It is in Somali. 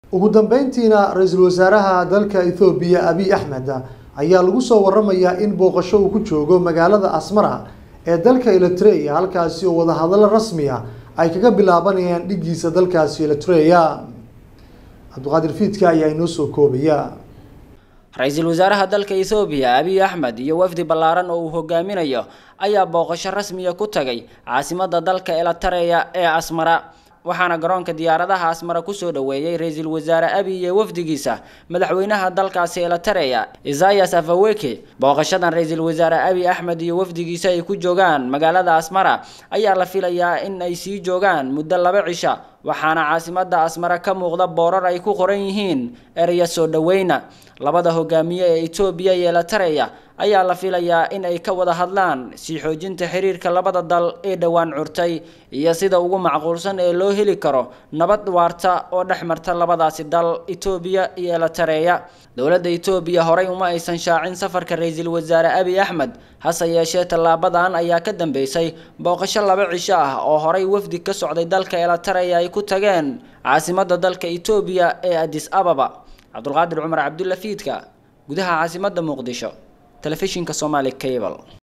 ugu dambeyntiina ra-iisul wasaaraha dalka ethoobiya abiy axmed ayaa lagu soo waramayaa in booqasho uu ku joogo magaalada asmara ee dalka eritrea halkaasi oo wadahadallo rasmi ah ay kaga bilaabanayaan dhigiisa dalkaasi eritrea cabdiqaadir fiidka ayaa inoo soo koobaya ra-iisul wasaaraha dalka ethoobiya abiy axmed iyo wafdi ballaaran oo uu hogaaminayo ayaa booqasho rasmiya ku tagay caasimadda dalka elitareya ee asmara waxaana garoonka diyaaradaha asmara kusoo dhaweeyey ra-iisul wasaare abiy iyo wafdigiisa madaxweynaha dalkaasi elitareya isayas afaweke booqashadan ra-iisul wasaare abiy axmed iyo wafdigiisa ay ku joogaan magaalada asmara ayaa la filayaa in ay sii joogaan muddo laba cisha waxaana caasimadda asmara ka muuqda boorar ay ku qoran yihiin ereya soo dhaweyna labada hogaamiye ee etoobiya iyo elitareya ayaa la filayaa in ay ka wada hadlaan sii xoojinta xiriirka labada dal ee dhowaan curtay iyo sida ugu macquulsan ee loo heli karo nabad waarta oo dhex marta labadaasi dal etoobiya iyo elitareya dowladda etoobiya horey uma aysan shaacin safarka ra-iisul wasaare abiy axmed hase yeeshee tallaabadan ayaa ka dambeysay booqasho laba cisho ah oo horey wafdi ka socday dalka elitareya ay ku tageen caasimadda dalka etoobiya ee adis ababa cabdulqaadir cumar cabdulla fiidka gudaha caasimadda muqdisho telefishinka somali cable